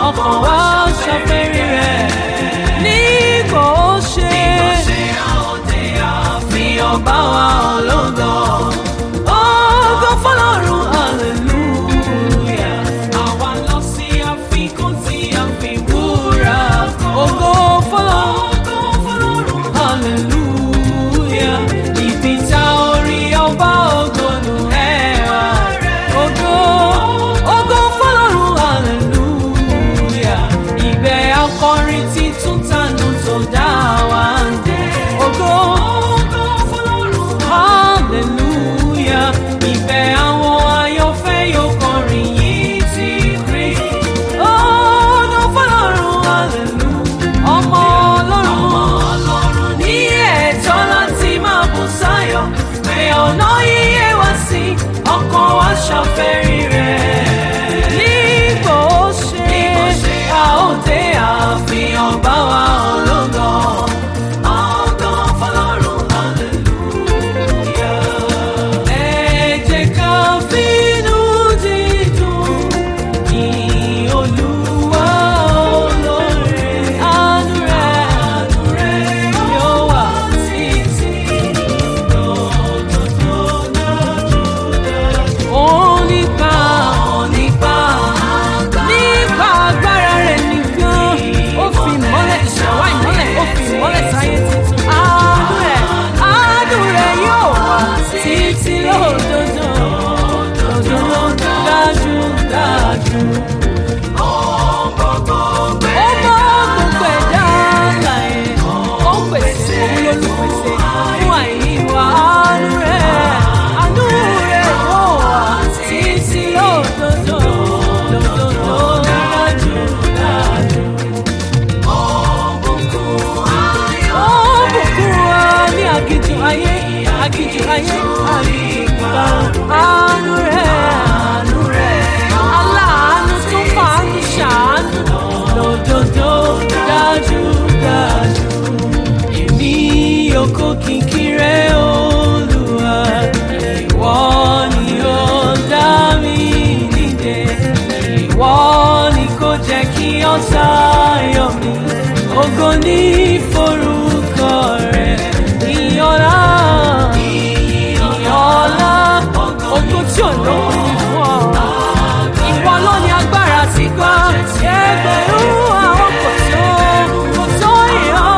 ọkàn wa ṣàfẹ́rí rẹ̀ nígbà ó ṣe àfihàn bá wa ológo ògo fọlọ́run hallelujah àwa lọ sí àfikún tí a fi wúrà kan ògo fọlọ́run hallelujah ibi tá orí ọba ògo nù ẹwà ògo ògo fọlọ́run hallelujah ibẹ̀ akọrin títún tànù tó dá wa ń dé ògo fọlọ́run hallelujah ibẹ̀ àwọn ayọ̀fẹ́ yóò kọrin yìí ti rí ògo fọlọ́run hallelujah ọmọ ọlọ́run ní ẹ̀tọ́ láti máa bù sáyọ̀ pé ọ̀nà yíyé wá sí ọkàn wa ṣàfẹ́rí rẹ̀. nígbò ó ṣe a ó dé àfihàn bá wa ológo. Ògo fọlọ́run, hallelujah. Ẹ jẹ́ ká fínú dídùn yìn Olúwa olóore. Àánú rẹ̀ yóò wà títí onípa onípa nípa agbára rẹ̀ nìkan ó fi ìmọ́lẹ̀ ìṣẹ̀wá ìmọ́lẹ̀ ó fi ìmọ́lẹ̀ sáyé tuntun àánú rẹ̀ àánú rẹ̀ yóò wà títí lódodo lódodo dájú dájú. Ó mọ gbogbo ẹ̀dá láyé, ó ń pèsè òun lólùpèsè fún àìní wa àánú rẹ̀ àánú rẹ̀ yóò wà títí lódodo lódodo dájú dájú. Ó bùkún wa ní aginjù ayé aginjù ayé aginjù gbà àánú rẹ̀ àánú rẹ̀ aláàánú tó fàánú ṣàánú lódodo dájú dájú. Èmi yòókù kìkì rẹ̀ Olúwa, ìwọ ni ó dá mi nídè. Ìwọ ni kò jẹ́ kí ọ̀tá yọ̀ mí. Ògo ní forúkọ rẹ̀. Ìyọ̀lá, ìyọ̀lá, ògo tí ò lóhùn ní fún ọ. Ìwọ ló ní agbára tí gbọ́. Ẹgbẹ̀rún àwọn kò tó, kò tó ìyọ̀,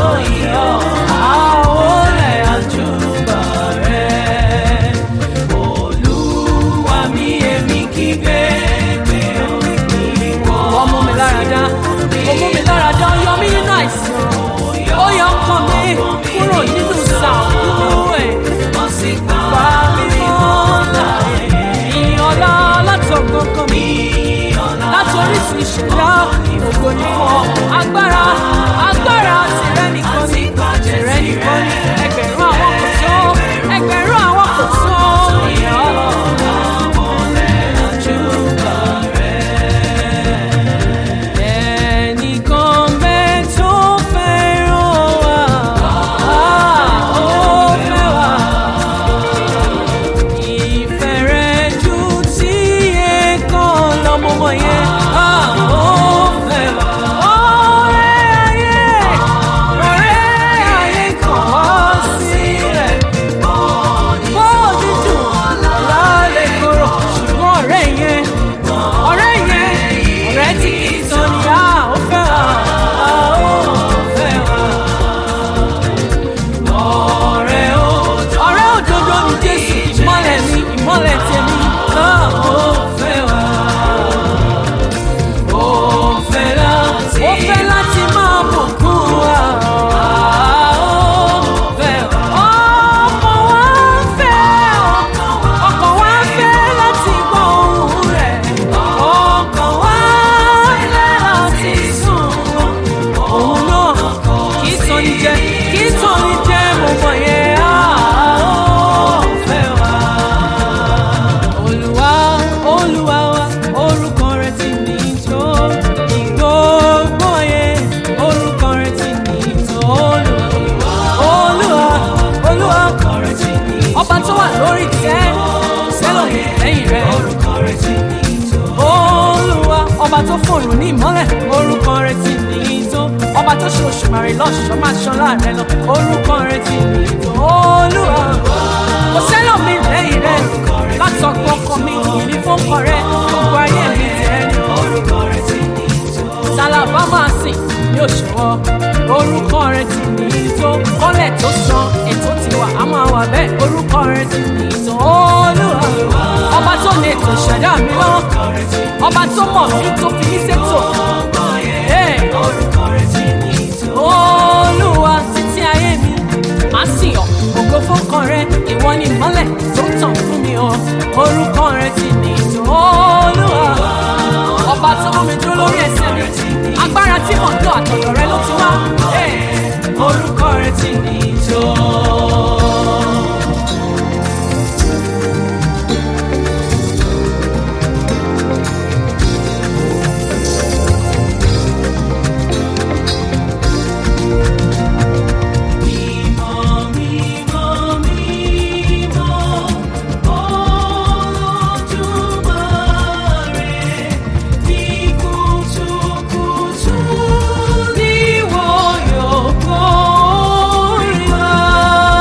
àwọn olè àjùbà rẹ̀. Olúwa mi èmi kígbe pé ó ní ìwọ. Wọ́n mú mi lára dá, ó mú mi lára dá, ó yọ mí nínú àìsàn. Ó yọ ọkàn mi kúrò nínú sàkúrú ẹ̀. Wọ́n sì pa mí mọ́ láàyè. Ìyọ̀lá látọ̀gbọ̀ngàn mi. Láti orísun ìṣẹ̀dá ògo ni fún ọ. Agbára agbára tìrẹ nìkan ni tìrẹ nìkan ni ẹgbẹ̀rún àwọn kò tó ẹgbẹ̀rún àwọn kò tó ìyọ̀lá. Ẹnìkan bẹ́ẹ̀ tó fẹ́ràn wa, ó fẹ́ wa. Ìfẹ́ rẹ̀ ju ti ẹ̀kan lọ́mọmọ yẹn, ó fẹ́ wa. Ọ̀rẹ́ ayé, ọ̀rẹ́ ayé kan wá sílẹ̀. Bó dídùn lálẹ́ korò, ṣùgbọ́n ọ̀rẹ́ yẹn, ọ̀rẹ́ yẹn, ọ̀rẹ́ tí kì í tán ni a ó fẹ́ wa, a ó fẹ́ wa. Ọ̀rẹ́ òdodo, ọ̀rẹ́ òdodo ni Jésù, ìmọ́lẹ̀ mi, ìmọ́lẹ̀ tèmi, a ó fẹ́ wa. Ó fẹ́ láti, ó fẹ́ láti máa bùkún wa. A ó fẹ́ wa. Ọkàn wa ń fẹ́, ọkàn wa ń fẹ́ láti gbọ́ ohùn rẹ̀. Ọkàn wa ń fẹ́ láti sùn òun náà kì í tán ní jẹ kì í tán ní jẹ mo mọ̀ yẹn á ó fẹ́ wa. Olúwa Olúwa wa orúkọ rẹ̀ ti ní tó ìgbógbó yẹn orúkọ rẹ̀ ti ní tó Olúwa Olúwa Olúwa ọba tó wà lórí tẹ́ sẹ́lọ̀ lẹ́yìn rẹ̀ Olúwa ọba tó fún òrùn ní ìmọ́lẹ̀ orúkọ rẹ̀ ti nìyí tó ọba tó ṣe òṣùmàrè lọ́ṣọ̀ọ́ máa ṣọlá rẹ lọ orúkọ rẹ̀ ti nìyí tó olúwa kò sẹ́lọ̀ mi lẹ́yìn rẹ̀ látọ̀gbọ́ ọkọ mi ìní fọ́kọ rẹ̀ gbogbo ayé mi tẹ̀ ẹ́ orúkọ rẹ̀ ti ní ìjọ. tàlàbà máa sìn ní òṣùwọ̀ orúkọ rẹ̀ ti nìyí tó kọ́lẹ̀ tó san ètò tiwa a máa wà bẹ́ẹ̀ orúkọ rẹ̀ ti nìyí tó olúwa ọba tó lè tó ṣẹ̀dá mi lọ́wọ́ ọba tó mọ̀ mí tó fi mí ṣètò Hey! orúkọ rẹ̀ ti ní ìjọ. olúwa títí ayé mi máa sìn ọ́ ògo fọ́kàn rẹ ìwọ ni ìmọ́lẹ̀ tó ń tàn fún mi o orúkọ rẹ ti ní ìjọ olúwa ọba tó mú mi dúró lórí ẹsẹ̀ mi agbára tí mò ń lò àtọ̀dọ̀ rẹ ló ti wá Hey! orúkọ rẹ ti ní ìjọ. Mímọ́, mímọ́, mímọ́, Olódùmarè, ní kùtùkùtù. Níwọ yóò kórìíra.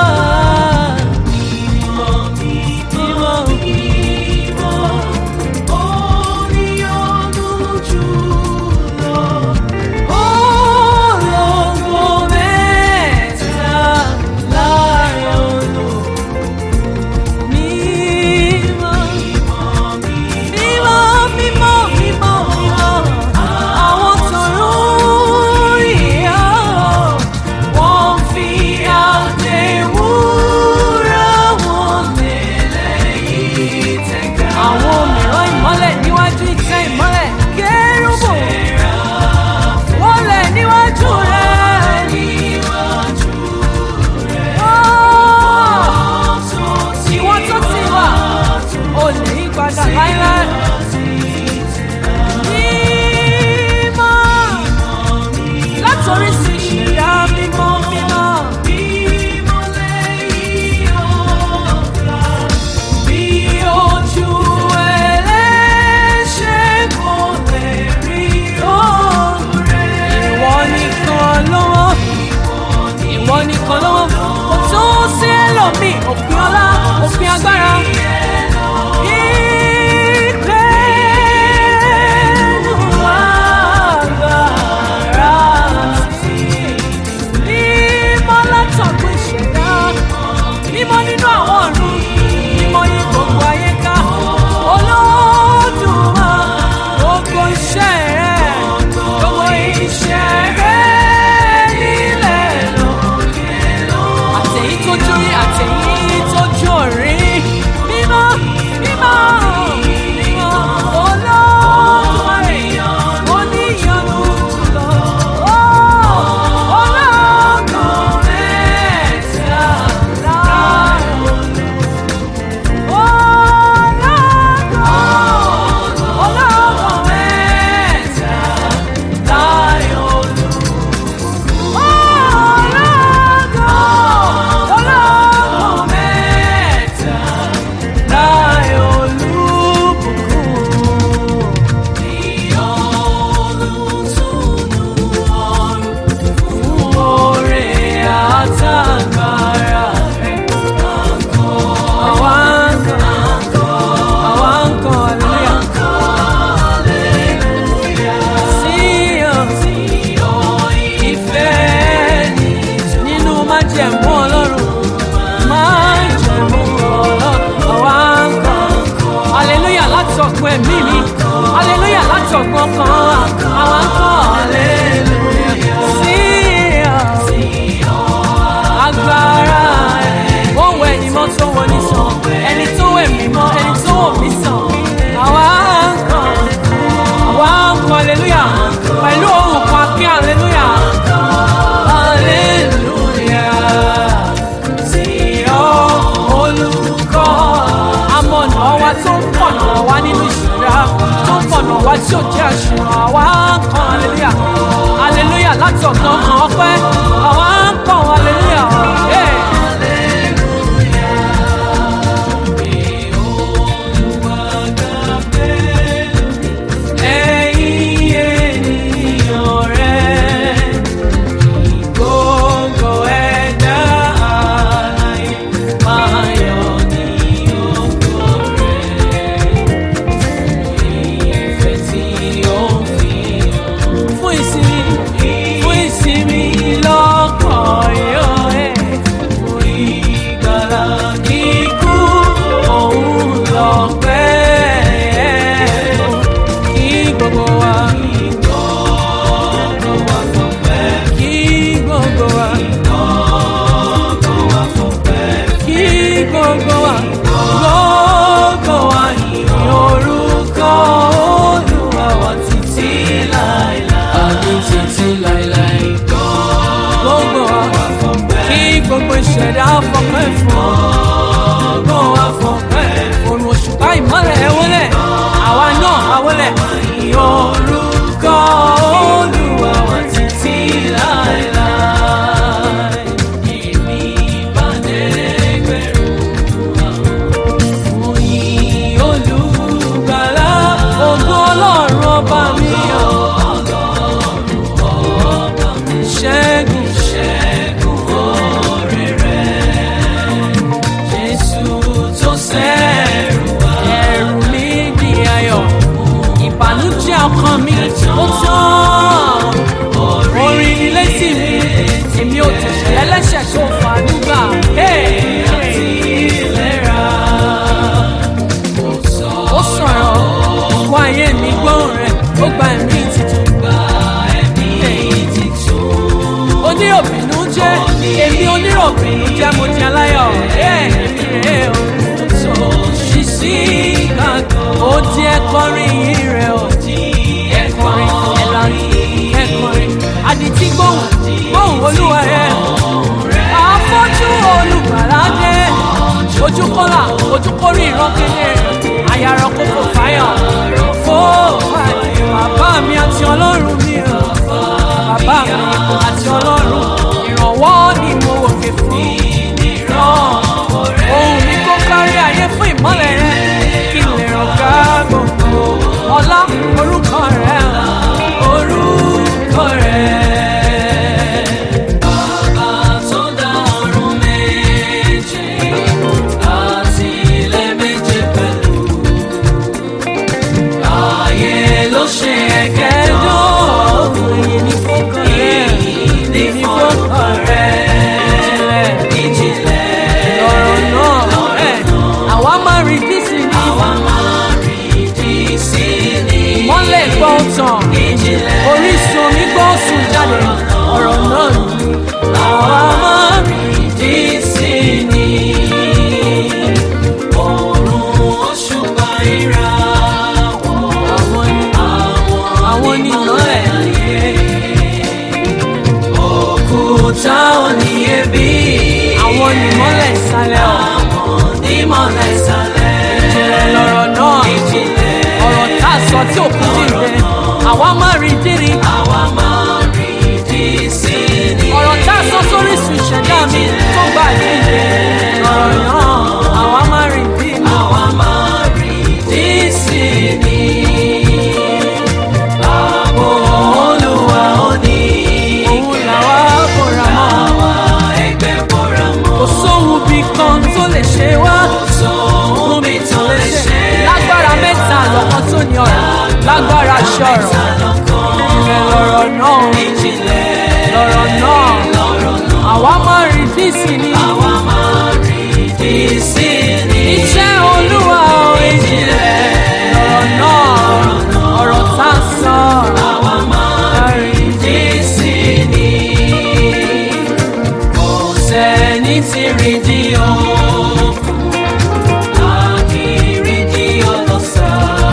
ìṣẹ̀dá fọpẹ́ fún ọgbọ́n wa fọpẹ́ òrùn òṣùpá ìmọ́lẹ̀ ẹ wọlé àwa náà a wọlé ìyọrùkọ olúwa wa títí láéláé èmi bá dẹ́gbẹ̀rún oyin olùgbàlà ògo ọlọ́run ọba mi ọ̀ ṣẹ́gun ṣẹ́gun oore rẹ̀ jésù tó sẹ́rù wá ẹ̀rù mi di ayọ̀ ìbànújẹ́ ọkàn mi ó tán orin ni létí mi èmi ò tẹ̀sẹ̀ ẹlẹ́ṣẹ̀ tó fàánú gbà. àti ìlera ó sọ̀rọ̀ wá ayé mi gbóhùn rẹ̀ ó gba ẹ̀mí titun. gba ẹ̀mí titun. oníròbìnú jẹ́ èmi oníròbìnú jẹ́ mo jẹ́ aláyọ̀. èmi rè o tó ṣí sí gàgàn. ó di ẹ̀kọrin yìí rẹ̀ o. ẹ̀kọrin ẹ̀lànà ẹ̀kọrin àdìtí gbóhùn gbóhùn olúwa rẹ̀. àfọ́jú olùgbàlà dé ojú kọ́là ojú kórè ìran kedere àyàrá kókò fáyọ̀ fó bàbá mi àti ọlọ́run mi o bàbá mi àti ọlọ́run ìrànwọ́ ni mo wòkè fún ìran ohun mi kó kárí ayé fún ìmọ́lẹ̀ rẹ kí n lè ràn ká gbogbo ọlá orúkọ rẹ orúkọ rẹ. Bàbá tó dá ọ̀run méje àti ilẹ̀ méje pẹ̀lú. Ayé ló ṣe ẹ̀kẹ́jọ́. Èyí ni fọ́kàn rẹ̀. Èyí ni fọ́kàn rẹ̀. Ìjìnlẹ̀ lọ̀rọ̀ náà. Ẹ̀, Àwa máa rí dísì ní. Àwa máa rí dísì ní. Ìmọ́lẹ̀ gbọ́ tàn. Ìjìnlẹ̀ orísun omi gbọ́ sùn jáde. Ọ̀rọ̀ náà ni. Àwa máa rí dísì ní. Òòrùn òṣùpá ìràwọ̀. Àwọn ni àwọn ni ìmọ́lẹ̀ ayé. Òkúta oníyebí. Àwọn ni ìmọ́lẹ̀ ìsàlẹ̀ ọ̀. Àwọn ni ìmọ́lẹ̀ ìsàlẹ̀. Ìjìnlẹ̀ lọ̀rọ̀ náà. Ìjìnlẹ̀ ọ̀rọ̀ tá a sọ tí òkú dìde. Àwa máa rí dírí. Àwa máa rí dí sí ni. Ọ̀rọ̀ tá a sọ sórí sùn ìṣẹ̀dá mi tó gbà dìde. Ọ̀rọ̀ náà àwa máa rí dí ni. Àwa máa rí dí sí ni. Ààbò Olúwa ó ní. Òun làwa bọ̀ra mọ́. Àwa ẹgbẹ́ bọ̀ra mọ́. Kò sóhun bí kan tó lè ṣe wá. Kò sóhun bí tó lè ṣe. Lágbára mẹ́ta lọ́kàn tó ní ọ̀rọ̀. Lágbára ṣọ̀rọ̀. Ìjìnlẹ̀ lọ̀rọ̀ náà. Ìjìnlẹ̀ lọ̀rọ̀ náà. Àwa máa rí dísì ni. Àwa máa rí dísì ni. Iṣẹ́ Olúwa ò ìjìnlẹ̀ lọ̀rọ̀ náà. Ọ̀rọ̀ tá a sọ. Àwa máa rí dísì ni. Kò sẹ́ni tí rí di òkun. Àkìrí di ọlọ́sà.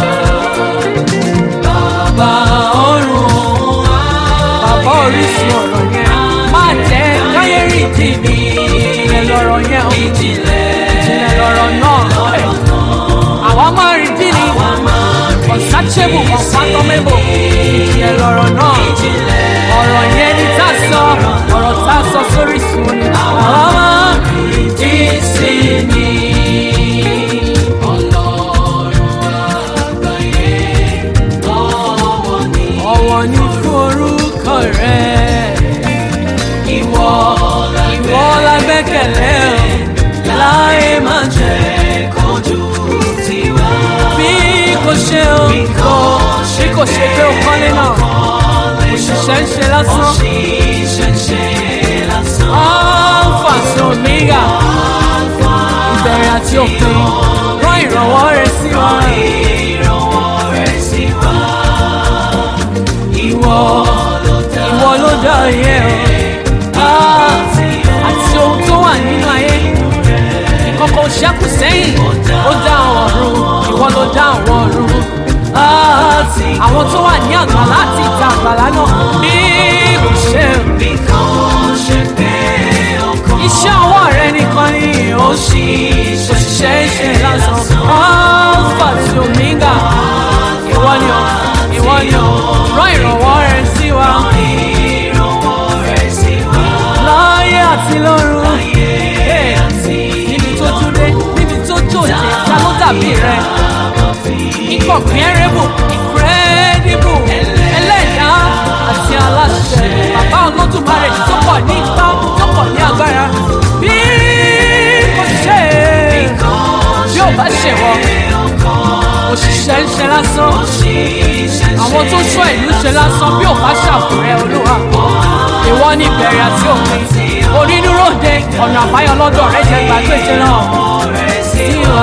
Bàbá ọ̀run wá. Bàbá orísun ọ̀rọ̀ yẹn. Má jẹ́ káyé rí di mi. Ìjìnlẹ̀ lọ̀rọ̀ yẹn o. Ìjìnlẹ̀ ìjìnlẹ̀ lọ̀rọ̀ náà. Àwa máa rí di ni. Unsearchable, unfathomable. Ìjìnlẹ̀ lọ̀rọ̀ náà. Ọ̀rọ̀ yẹn ni tá a sọ. Ọ̀rọ̀ tá a sọ sórí sun ni. Àwa máa rí di sí ni. Ọ̀wọ̀ ni fún orúkọ rẹ̀. Ìwọ ìwọ la gbẹ́kẹ̀lé o, láyé máa jẹ́ kojú tiwa. Bí kò ṣe o, kò bí kò ṣe pé o kọ́lé náà, òṣìṣẹ́ ń ṣe lásán. Alpha àti Omega, ìbẹ̀rẹ̀ àti òpin, rán ìrànwọ́ rẹ̀ sí wa. Ìwọ ìwọ ló dá ayé o. Ah, àti ohun tó wà nínú ayé. Ìkọ̀kọ̀ ṣẹ́kù sẹ́yìn. Ó dá àwọn ọ̀run. Ìwọ ló dá àwọn ọ̀run. Ah, àwọn tó wà ní àgbàlá àti ìta àgbàlá náà. Bí kò ṣe iṣẹ́ ọwọ́ rẹ òṣìṣẹ́ iṣẹ́ lásán alpha àti omega ìwọ ni ọ ìwọ ni ọ rán ìrànwọ́ rẹ sí wa láyé àti lọ́run Hey, níbi tó dúdé níbi tó jòjé ta ló dàbí rẹ incomparable incredible ẹlẹ́dàá àti aláṣẹ bàbá olódùmarè tó pọ̀ ní ipá tó pọ̀ ní agbára bí kò ṣe bí ò bá ṣe wọ òṣìṣẹ́ ń ṣe lásán àwọn tó ṣọ́ ìlú ṣe lásán bí ò bá ṣàfùrẹ́ olúwa ìwọ ní ìbẹ̀rẹ̀ àti òpin onínúró de ọ̀nà àbáyọ lọ́dọ̀ rẹ jẹ́ gbàgbéje náà sí wa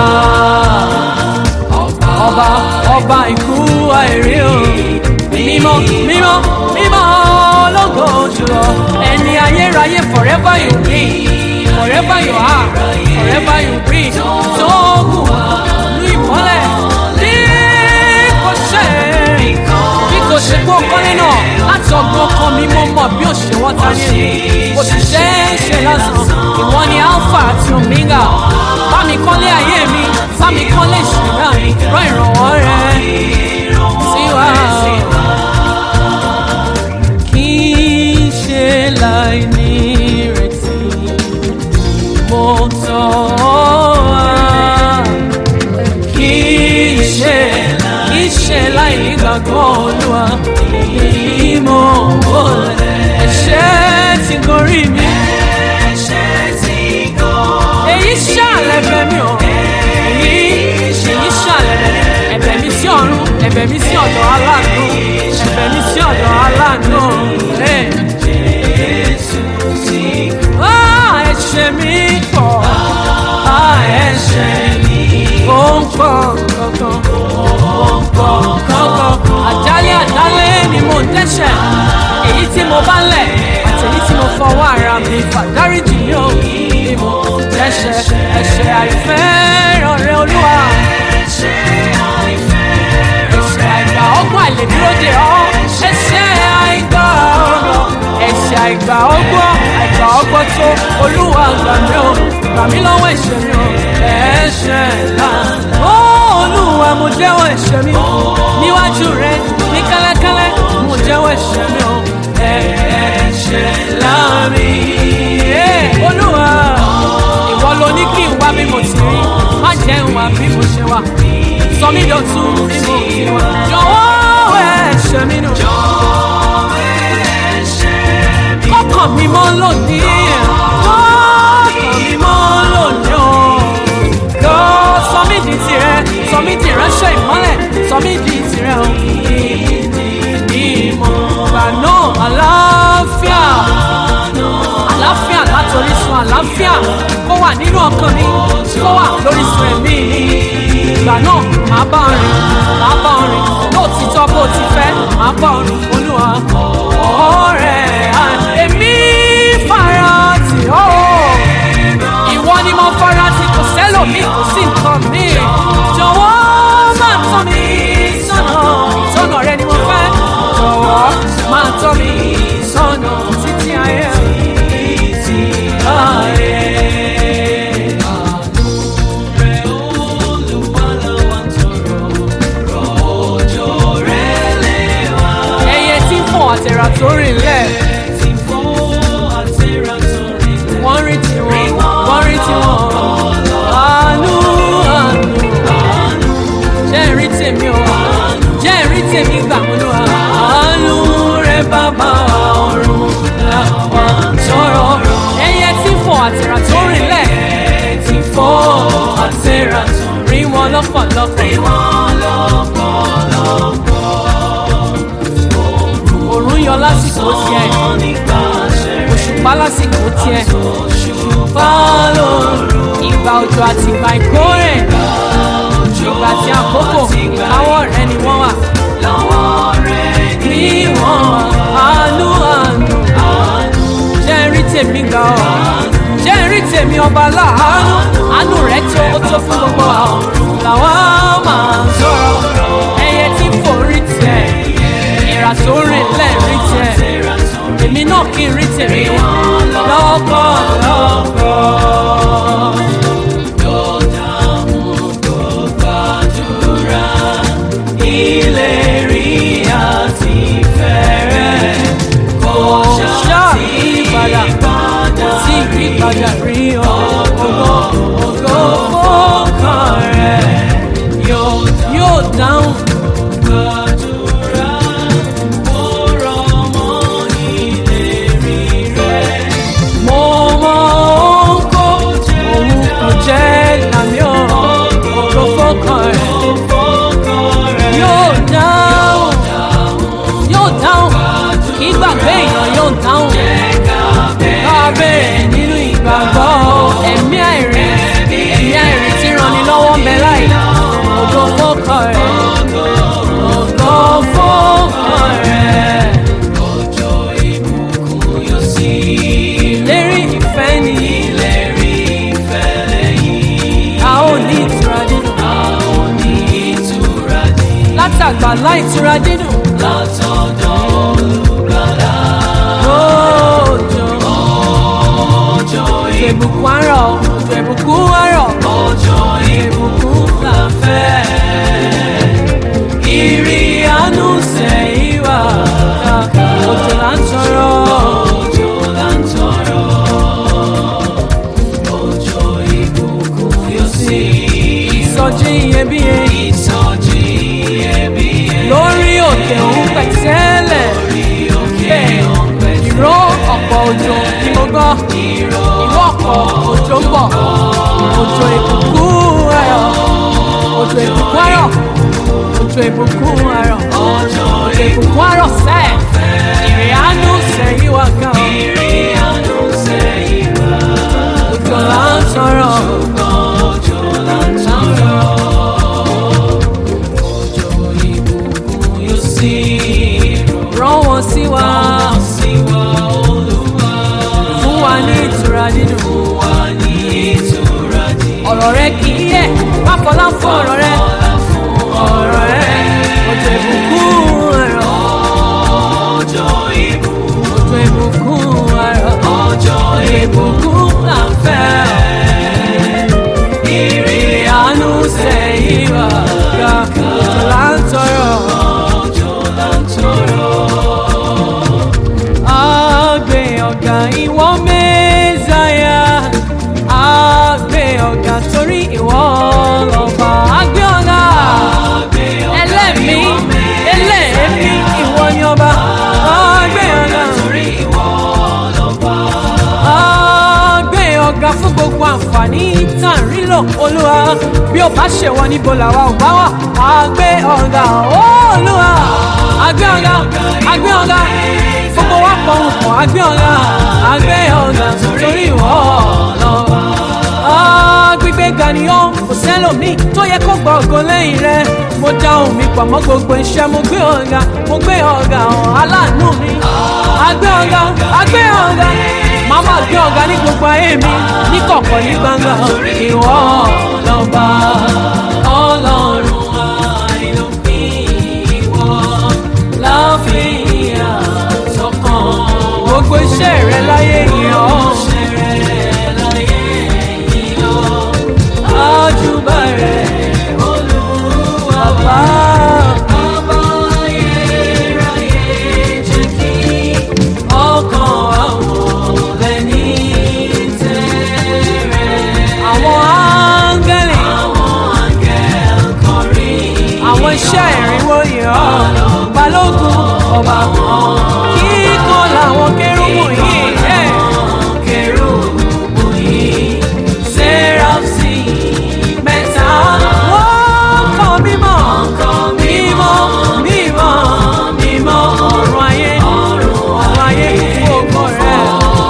ọba ọba ikú àìrí o mímọ́ mímọ́ mímọ́ ológo jùlọ ẹni ayérayé forever you be forever you are forever you be tó kù ní ìmọ́lẹ̀ bí kò ṣe bí kò ṣe gbó kọ́lé náà láti ọgbọ́n kan mi mo mọ̀ bí òṣèwọ́ ta ní èyí òṣìṣẹ́ ṣe lásán ìwọ ni alpha àti omega bá mi kọ́lé ayé mi bá mi kọ́lé ìṣẹ̀dá mi rán ìrànwọ́ rẹ sí wa. kì í ṣe láì ní ìrètí mo tọ́ wá kì í ṣe kì í ṣe láì nígbàgbọ́ olúwa èyí mo wọlé ẹ̀ṣẹ̀ ti gorí mi èyí ṣàlẹ̀ bẹ̀ mí o èyí èyí ṣàlẹ̀ bẹ̀ mí ẹ̀bẹ̀ mi sí ọ̀run ẹ̀bẹ̀ mi sí ọ̀dọ̀ aláàánú ẹ̀bẹ̀ mi sí ọ̀dọ̀ aláàánú ẹ̀. Ah, ẹ̀ṣẹ̀ mi pọ̀ Ah, ẹ̀ṣẹ̀ mi ó ń pọ̀ kankan ó ń pọ̀ kankan àjálẹ̀ àjálẹ̀ ni mo ń dẹ́ṣẹ̀ èyí tí mo bá lẹ̀ àti èyí tí mo fọwọ́ ara mi fà dáríjì mi ò ní mo dẹ́ṣẹ̀ ẹ̀ṣẹ̀ àìfẹ́ràn rẹ olúwa ẹ̀ṣẹ̀ àìgbà ọgbọ́n àìlèdúró dè ọ́ ẹ̀ṣẹ̀ àìgbà ọgbọ́n ẹ̀ṣẹ̀ àìgbà ọgbọ́n àìgbà ọgbọ́n tó olúwa gbà mí o gbà mí lọ́wọ́ ẹ̀ṣẹ̀ mi o ẹ̀ṣẹ̀ ńlá ó olúwa mo jẹ́wọ́ ẹ̀ṣẹ̀ mi níwájú rẹ ní kẹ́lẹ́kẹ́lẹ́ mo jẹ́wọ́ ẹ̀ṣẹ̀ mi o ẹ̀ṣẹ̀ ńlá mi Eh, olúwa ìwọ ló ní kí n wá bí mo ti rí má jẹ́ n wá bí mo ṣe wà sọ mí dọ̀tun bí mo ti wà jọ̀wọ́ ẹ̀ṣẹ̀ mi nù kọ́kàn mi mọ́ lónìí kọ́kàn mi mọ́ lónìí o kọ́ sọ mí di tirẹ̀ sọ mí di ìránṣẹ́ ìmọ́lẹ̀ sọ mí di tirẹ̀ o ìmọ̀ gbà náà àlàáfíà àlàáfíà látòrí sun àlàáfíà kó wà nínú ọkàn mi kó wà lórí sun ẹ̀mí mi ìgbà náà màá bá ọ rìn màá bá ọ rìn lóòtítọ́ bó ti fẹ́ màá bá ọ rìn olúwa ọ̀rẹ́ à, èmi fara tì ọ́ ìwọ ni mo fara tì kò sẹ́lòmíì kò sí nǹkan mi jọ̀wọ́ máa tọ́ mi sọ́nà sọ́nà rẹ ni mo fẹ́ jọ̀wọ́ máa tọ́ mi sọ́nà títí ayé títí ayé. ẹyẹ tí ń fò àtẹ̀rà tó rìn lẹ̀ wọ́n rí tiwọn wọ́n rí tiwọn àánú àánú jẹ́ ìrí tèmi o jẹ́ ìrí tèmi gbà wọ́n lọ àánú rẹ bàbá ọ̀run làwọn sọ̀rọ̀ ẹyẹ tí ń fò àtẹ̀rà tó rìn lẹ̀ tí ń fò àtẹ̀rà tó rí wọn lọ́pọ̀lọpọ̀ òrùn yọ lásìkò tiẹ̀ òṣùpá lásìkò tiẹ̀ òṣùpá lóru ìgbà òjò àti ìgbà ìkórè ìgbà tí àkókò káwọ́ rẹ ni wọ́n wà ní wọ́n àánú àánú jẹ́ rí tèmi gbà ọ́ jẹ́ rí tèmi ọba láàánú àánú rẹ̀ tó ó tó fún gbogbo àwọn làwọn máa ń sọ̀rọ̀ ẹyẹ tí kò rí tiẹ̀ ìrà tó rìn lẹ́ẹ̀rí tiẹ̀ èmi náà kì í rí tèmi lọ́pọ̀lọpọ̀ ìtura dídùn látọ̀dọ̀ olùgbàlà. òjò Òjò ìbùkún àárọ̀ òjò ìbùkún àárọ̀ òjò ìbùkún la fẹ́. ìrì àánú sẹ́yìn wá òjò là ń tọrọ Òjò là ń tọrọ. Òjò ìbùkún yóò sí. ìsọjí iyebíye Ìsọjí iyebíye. lórí òkè òun pẹ̀tẹ́lẹ̀ Lórí òkè bẹ́ẹ̀ ọ̀pẹ ìró ọ̀pọ̀ òjò ni mo gbọ́ ìró ìró ọ̀pọ̀ òjò ń bọ̀ òjò ìbùkún ayọ̀ òjò ìbùkún ayọ̀ òjò ìbùkún ayọ̀ òjò òjò ìbùkún ayọ̀ sẹ́ẹ̀ ìrì àánú sẹ́yìn wá gan ìrì àánú sẹ́yìn wá. òjò là ń tọrọ Òjò là ń tọrọ. Òjò ìbùkún yóò sí. rán wọn sí wa Rán sí wa Olúwa. fún wa ní ìtura dídùn Fún wa ní ìtura dídùn. ọ̀rọ̀ rẹ kì í yẹ̀ má fọlá fún ọ̀rọ̀ rẹ Ọlá fún ọ̀rọ̀ rẹ òjò ìbùkún ayọ̀ òjò ìbùkún. òjò ìbùkún ayọ̀. Òjò ìbùkún là ń fẹ́ ọ. ìrì Ìyanu sẹ́yìn wá ga òjò là ń tọrọ. òjò là ń tọrọ. Àgbẹ̀ ọ̀gá ìwọ mẹ́sàáyà. Àgbẹ̀ ọ̀gá torí ìwọ lọ́ba. Àgbẹ̀ ọ̀gá ẹlẹ́mí ẹlẹ́mí ìwọ ni ọba. Àgbẹ̀ ọ̀gá Torí ìwọ lọ́ba. àgbẹ̀ ọ̀gá fún gbogbo àǹfààní tá à ń rí lò olúwa bí ó bá ṣèwọ níbo làwa ò bá wà àgbẹ̀ ọ̀gá olúwa àgbẹ̀ ọ̀gá àgbẹ̀ ọ̀gá gbogbo wa pọ̀ ń pọ̀ àgbẹ̀ ọ̀gá àgbẹ̀ ọ̀gá torí ìwọ lọ́wọ́ gbígbé ga ni ó kò sẹ́lòmíì tó yẹ kó gbọ́ ògo lẹ́yìn rẹ mo dá ohùn mi pọ̀ mọ́ gbogbo iṣẹ́ mo gbé ọ̀gá mo gbé ọ̀gá hàn aláàánú mi àgbẹ̀ ọ̀gá àgbẹ̀ ọ̀gá màá máa gbé ọ̀gá ní gbogbo ayé mi ní kọ̀kọ̀ ní gbangba ìwọ lọ́ba ọlọ́run àìlópin ìwọ láfihàn sọ́kàn gbogbo iṣẹ́ rẹ láyé yìí ọ́ àjùbà rẹ olúwa bá. ọkàn àwọn lẹ́ni tẹ́rẹ̀. àwọn áńgẹ́lì. àwọn iṣẹ́ ìrìnwó yìí ọ́ balógun ọba kan. kíkọ́ làwọn kérúbù yìí. ẹ̀. Sẹ́ráfsì mẹ́ta. Wọ́n kọ́ mímọ́. Mímọ́, mímọ́, mímọ́. Ọ̀run ayé, ọ̀run ayé fún ògo rẹ̀.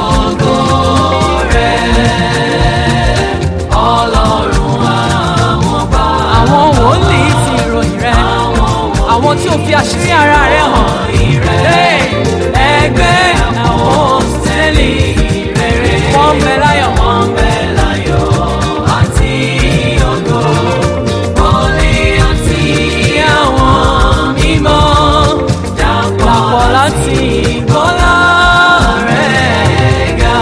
Àwọn wòlíì ti ìròyìn rẹ̀. Àwọn tí ó fi àṣírí ara rẹ̀ hàn. Hey, Ẹgbẹ́ àwọn sẹ́lì rere. Wọ́n ń bẹ láyọ̀. Wọ́n ń bẹ láyọ̀ àti ògo. Wọlé àti àwọn mímọ́. Dàpọ̀ láti bọ́lá rẹ̀ ga.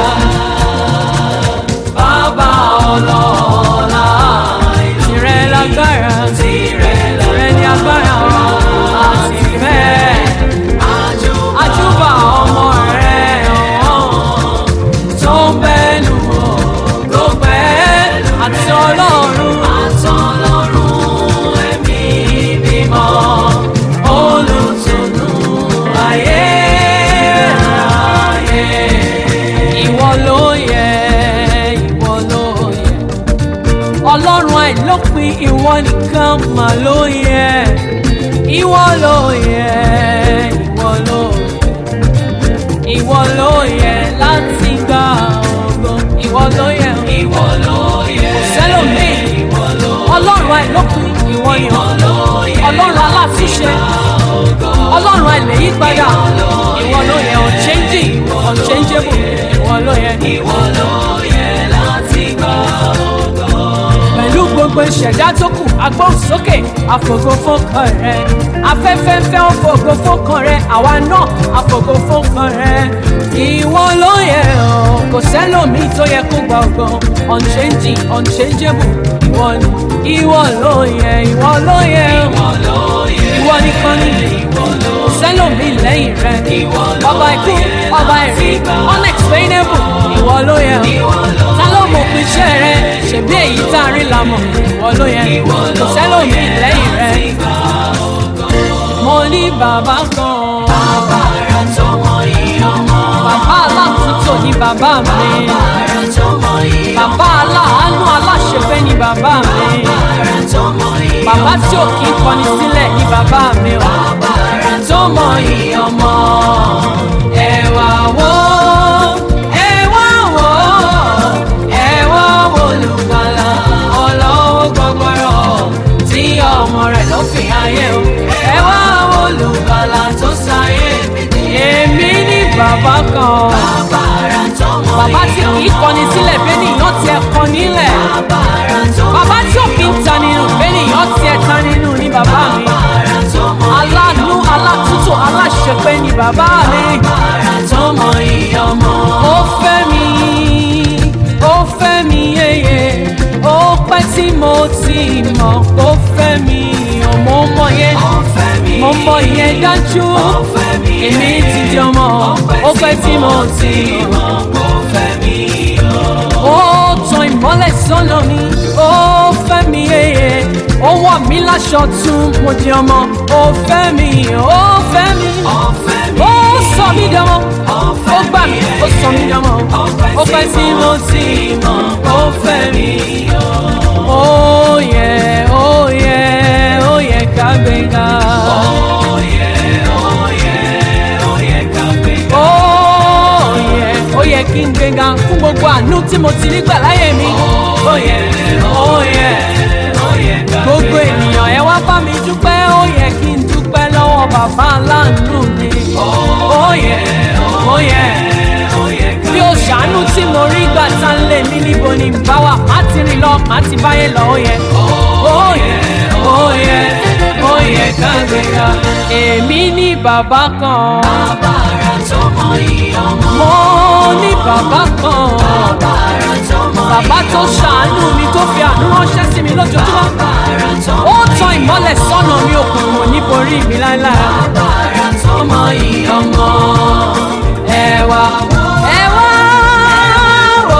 Bàbá ọlọ́lá tìrẹ lágbára. Tìrẹ ní agbára àti ìfẹ́. Àjùbà ọmọ rẹ̀ ọ̀hún tó ń bẹ́nu tó pẹ́ àti ọlọ́run ẹ̀mí mímọ́ olùtùnú ayé ayé. Ìwọ ló yẹ, ìwọ ló yẹ. Ọlọ́run àìlópin ìwọ nìkan mà ló yẹ. Ìwọ ló yẹ, ìwọ ló yẹ ìwọ ló yẹ láti gba ògo ìwọ ló yẹ Ìwọ ló yẹ. sẹlómi ọlọ́run àìlópin ìwọ ni ọlọ́run alátúnṣe ọlọ́run àìlèyípadà ìwọ ló yẹ unchanging unchangeable ìwọ ló yẹ Ìwọ ló yẹ láti gbà ògo. pẹ̀lú gbogbo gbogbo ìṣẹ̀dá tó kù agbóhùn sókè àfògo fọ́kàn rẹ afẹ́fẹ́ fẹ́ ó fògo fọ́kàn rẹ àwa náà àfògo fọ́kàn rẹ ìwọ ló yẹ ọ́ kò sẹ́lòmíì tó yẹ kó gba ọgbọ́n unchanging unchangeable ìwọ ni ìwọ ló yẹ ìwọ ló yẹ ọ́ ìwọ nìkan ni kò sẹ́lòmíì lẹ́yìn rẹ ọba ikú ọba ẹ̀rí unexplainable ìwọ ló yẹ ọ́ ta ló mọ̀ pé iṣẹ́ rẹ ṣèbí èyí tá a rí la mọ̀ ìwọ ló yẹ kò sẹ́lòmíì lẹ́yìn rẹ mo ní bàbá kan Bàbá ara tó mọ iye ọmọ. bàbá aláàtúntò ní bàbá mi Bàbá ara tó mọ iye ọmọ. bàbá aláàánú aláṣẹfẹ́ ní bàbá mi Ara tó mọ iye ọmọ. bàbá tí ò kí ń kọni sílẹ̀ ní bàbá mi o Bàbá ara tó mọ iye ọmọ. ẹ wá wò ẹ wá wò ẹ wá wò olùgbàlà ọlọ́wọ́ gbọgbọrọ tí ọmọ rẹ̀ ló fi ayé o ẹ wá wò olùgbàlà tó sáyé èmi ní bàbá kan Bàbá ara tó mọ bàbá tí iye kì í ọmọ. kọni sílẹ̀ bẹ́ẹ̀ nìyàn tiẹ̀ kọ nílẹ̀ Bàbá ara tó mọ bàbá tí ò iye kí ń ta nínú bẹ́ẹ̀ nìyàn tiẹ̀ ta nínú ní bàbá mi Bàbá ara tó mọ iye aláàánú alátúntò aláṣẹpẹ́ ní bàbá mi Bàbá tó mọ iye ọmọ. ó fẹ́ mi ó fẹ́ mi yéye ó pẹ́ tí mo ti mọ̀ ó fẹ́ mi ọmọ mọ̀ yẹn Ó fẹ́ mi. mo mọ̀ yẹn dájú Ó fẹ́ mi. èmi ti di ọmọ ó pẹ́ tí mo ti mọ̀. Ó fẹ́ mi. ó tan ìmọ́lẹ̀ sọ́nà mi ó fẹ́ mi yéye ó wọ̀ mí láṣọ tún mo di ọmọ ó fẹ́ mi ó fẹ́ mi Ó fẹ́ mi. ó sọ mí dánmọ́ Ó ó fẹ́ gbà mi. mí ó sọ mí dánmọ́ ó pẹ́ tí mo ti mọ̀ ó fẹ́ mi ó yẹ ó yẹ ó yẹ ká gbéga Ó yẹ, ó yẹ, ó yẹ ká gbéga. ó yẹ ó yẹ kí n gbéga fún gbogbo àánú tí mo ti rí gbà láyé mi ó yẹ ó yẹ. Ó yẹ ká gbogbo ènìyàn ẹ wá bá mi dúpẹ́ ó yẹ kí n dúpẹ́ lọ́wọ́ bàbá aláàánú mi. ó yẹ ó yẹ ó yẹ ká bí o ṣàánú tí mo rí gbà tá ń lé mi níbo ni n bá wà má ti rìn lọ má ti báyé lọ ó yẹ. ó yẹ ó yẹ ó yẹ ká gbéga èmi ní bàbá kan Bàbá ara tó mọ iye ọmọ. mo ní bàbá kan Bàbá ara tó mọ iye bàbá tó ọmọ. ṣàánú mi tó fi àánú ránṣẹ́ sí mi lójoojúmọ́. Bàbá ara tó ó mọ tan ìmọ́lẹ̀ sọ́nà mi òkùnkùn níborí mi láéláé. Bàbá ara tó mọ iye ọmọ. ẹ wá ẹ wá wò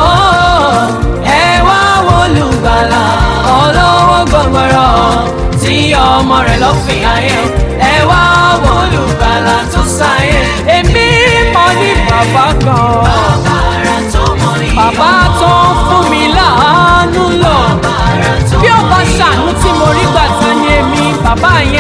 ẹ wá wò olùgbàlà olówó gbọgbọrọ tí ọmọ rẹ̀ lọ fi ayé ẹ wá wò olùgbàlà tó sáyé èmi mọ̀ ní bàbá kan Bàbá ara tó mọ iye ọmọ. bàbá tó ń fún mi láàánú lọ Bàbá ara tó bí ó mọ bá iye ṣàánú tí mo rí gbà tán ni èmi bàbá